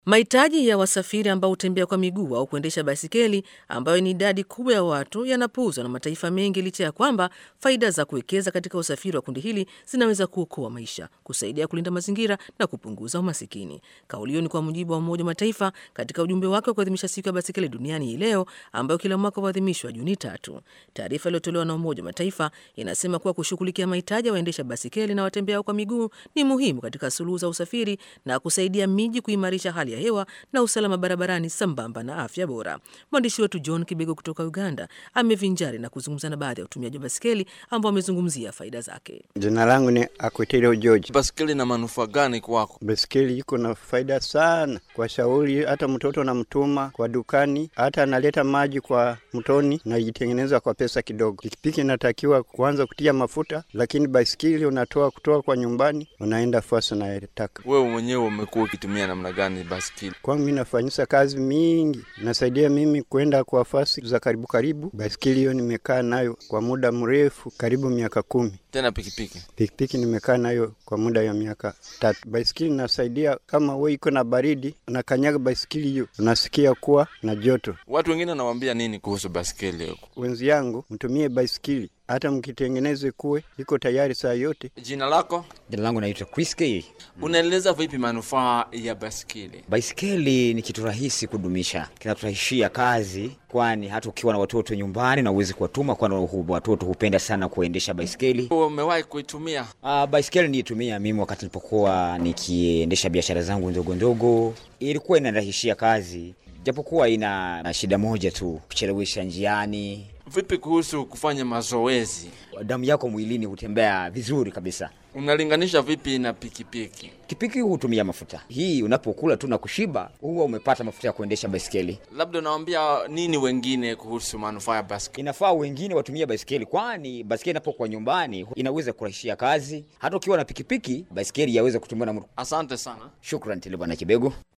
Mahitaji ya wasafiri ambao hutembea kwa miguu au kuendesha baisikeli, ambayo ni idadi kubwa ya watu, yanapuuzwa na mataifa mengi, licha ya kwamba faida za kuwekeza katika usafiri wa kundi hili zinaweza kuokoa maisha, kusaidia kulinda mazingira na kupunguza umasikini. Kauli hiyo ni kwa mujibu wa Umoja wa Mataifa katika ujumbe wake wa kuadhimisha siku ya baisikeli duniani hii leo, ambayo kila mwaka huadhimishwa Juni tatu. Taarifa iliyotolewa na Umoja wa Mataifa inasema kuwa kushughulikia mahitaji ya waendesha baisikeli na watembea kwa miguu ni muhimu katika suluhu za usafiri na kusaidia miji kuimarisha hali ya hewa na usalama barabarani sambamba na afya bora. Mwandishi wetu John Kibego kutoka Uganda amevinjari na kuzungumza na baadhi ya utumiaji wa basikeli ambao wamezungumzia faida zake. Jina langu ni Akwitilo George. Basikeli na manufaa gani kwako? Basikeli iko na faida sana kwa shauri, hata mtoto namtuma kwa dukani, hata analeta maji kwa mtoni na itengeneza kwa pesa kidogo. Pikipiki inatakiwa kuanza kutia mafuta, lakini basikeli unatoa kutoa kwa nyumbani, unaenda fasi unayetaka. Wewe mwenyewe umekuwa ukitumia namna gani basikeli? Kwangu mimi nafanyisa kazi mingi, nasaidia mimi kwenda kwa fasi za karibu karibu. Basikeli hiyo nimekaa nayo kwa muda mrefu, karibu miaka kumi. Tena pikipiki? Pikipiki nimekaa nayo kwa muda ya miaka tatu. Baisikeli nasaidia kama we iko na baridi, unakanyaga baisikeli hiyo unasikia kuwa na joto. Watu wengine wanawaambia nini kuhusu basikeli? Wenzi yangu mtumie baisikeli, hata mkitengeneze kuwe iko tayari saa yote. Jina lako? Jina langu naitwa Chris K. Unaeleza vipi manufaa ya basikeli? Baisikeli ni kitu rahisi kudumisha, kinaturahisishia kazi, kwani hata ukiwa na watoto nyumbani na uwezi kuwatuma, kwani watoto hupenda sana kuendesha baisikeli. Umewahi kuitumia? Uh, baisikeli niitumia mimi wakati nilipokuwa nikiendesha biashara zangu ndogo ndogo, ilikuwa inanirahisishia kazi, japokuwa ina na shida moja tu, kuchelewesha njiani. Vipi kuhusu kufanya mazoezi? Damu yako mwilini hutembea vizuri kabisa. Unalinganisha vipi na pikipiki? Pikipiki hutumia mafuta, hii unapokula tu na kushiba, huwa umepata mafuta ya kuendesha baisikeli. Labda unawaambia nini wengine kuhusu manufaa ya basikeli? Inafaa wengine watumie baisikeli, kwani baisikeli inapokuwa nyumbani inaweza kurahisishia kazi. Hata ukiwa na pikipiki, baisikeli yaweza kutumiwa na mtu. Asante sana. Shukran tele bwana Kibego.